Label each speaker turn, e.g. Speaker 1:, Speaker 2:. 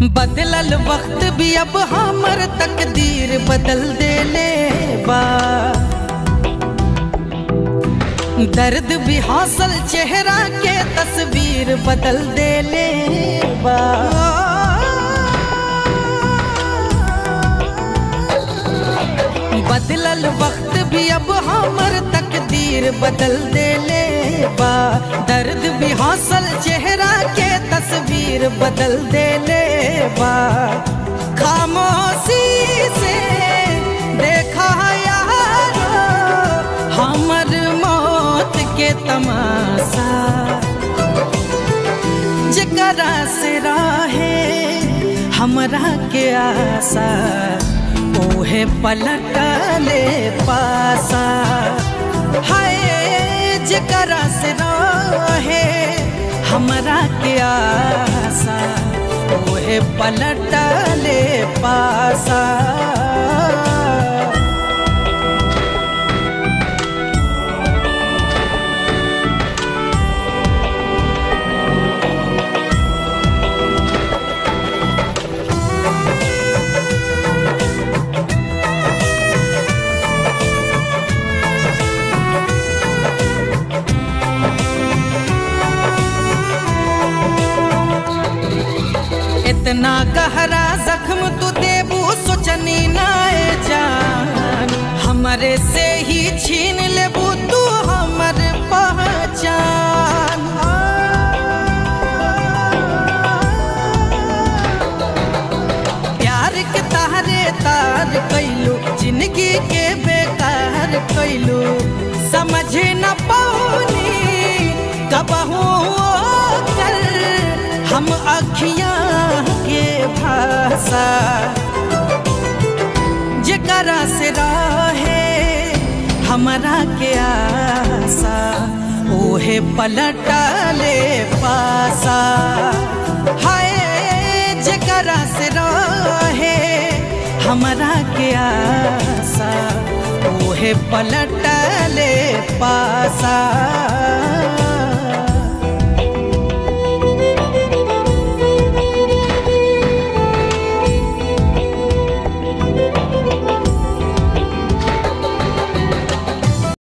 Speaker 1: बदलल वक्त भी अब हमर तकदीर बदल देले बा दर्द भी हौसल चेहरा के तस्वीर बदल देले बा बदलल वक्त भी अब हमर तकदीर बदल देले बा दर्द भी हौसल चेहरा के तस्वीर बदल देले बा खामोशी से देखा यारो हमर मौत के तमाशा जकरा से राहे हमरा के आशा ओहे पलटले पासा हाय जकरा से रहे हमरा के आशा ओहे पलटले पासा इतना गहरा जख्म तू देबू सोचनी नाए जान हमरे से ही छीन लेबू तू हमर पहचान प्यार के तारे तार कैलू जिंदगी के बेकार कैलू समझ न पौनी कबहू कर हम अखियां के भाषा जकरा से रहे हमरा के आशा ओहे पलटले पासा हाय जकरा से रहे हमरा के आशा ओहे पलटले पासा